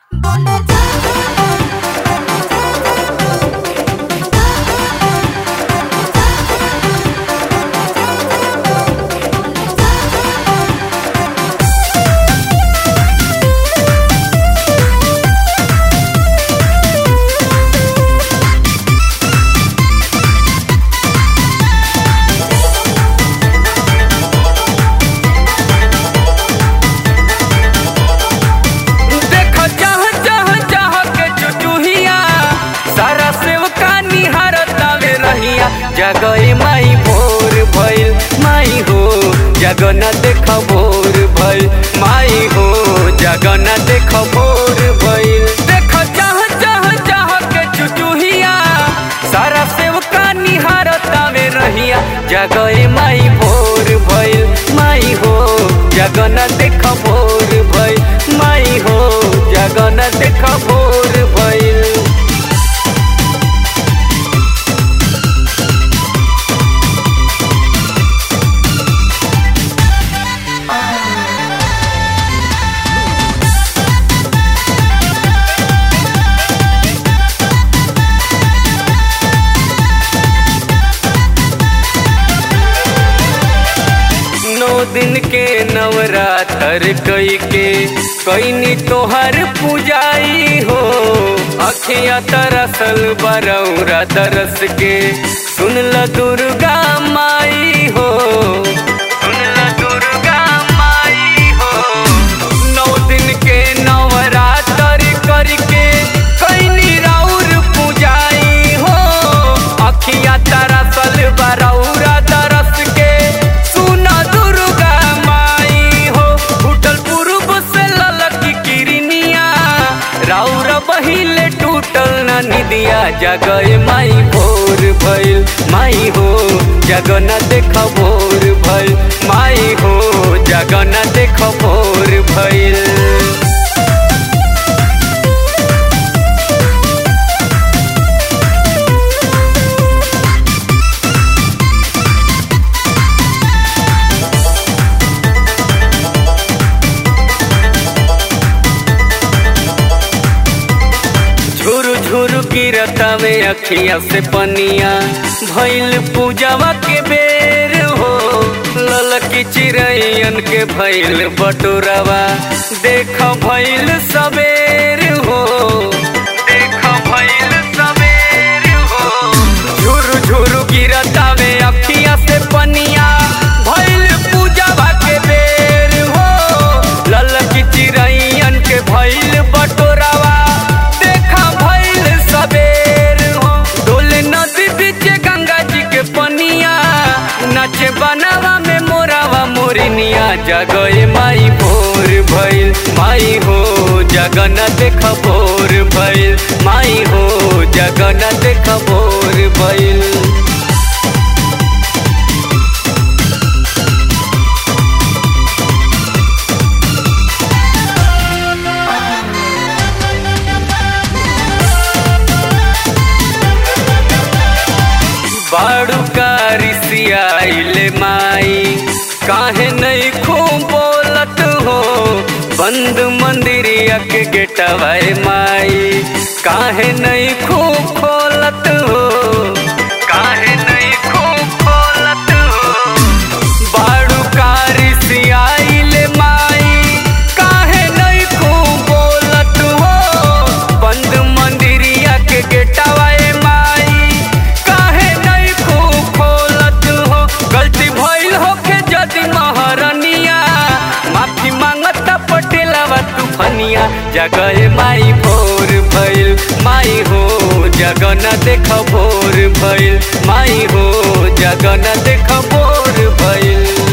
देख जह जह जह के चुचुहिया सारा सेवका निहारतावे रहिया जगई माई भोर भइल माई हो जगन देख भोर भइल माई हो जगन देख भोर भइल देख जह जह जह के चुचुहिया सारा सेवका निहारतावे रहिया जगई माई भोर भइल माई हो जगन देख भोर भइल माई हो जगन देख भोर भइल नौ दिन के नवरात्र कई के कैनी तोहर पूजाई हो अखिया तरसल बरौरा तरस के सुनल दुर्गा माई हो सुनल दुर्गा माई हो नौ दिन के नवरात्र करके कैनी राउर पूजाई हो अखिया तरसल बरौरा तरस के सुना दुर्गा माई हो उठल पूर्व से ललकी किरनिया राउर बहिले टूटल न निदिया जगय माई भोर भइल माई हो जगन देख भोर भइल माई हो जगन देख भोर भइल झुरु झुरु गिरतावे अखिया से पनिया भइल पूजावा के बेर हो ललकी चिड़ैयन के भइल बटोरावा देख भइल सबेर हो देख भइल सबेर हो झुरु झुरु गिरतावे अखिया से पनिया भइल पूजावा के बेर हो ललकी चिड़ैयन के भइल बटोरावा देखा भइल सबेर हो डोले नदी बीच गंगा जी के पनिया नाचे बनावा में मोरावा मोरिनिया जगए माई भोर भइल माई हो जगन देख भोर भइल माई हो जगन देख भोर भइल बाड़ू कारी सियाइले माई काहे नहीं खूब बोलत हो बंद मंदिरिया के गेटवाए माई काहे नहीं खूब खोलत हो काहे नहीं खूब खोलत हो बाड़ू कारी सियाइले माई काहे नहीं खूब बोलत हो बंद मंदिरिया के गेटवाए माई काहे नहीं खूब खोलत हो गलती भइल होके जदि महारनिया माफी मांगता पटेलवा तूफनिया जगह माई भोर भइल माई हो जगन देख भोर भइल माई हो जगन देख भोर भइल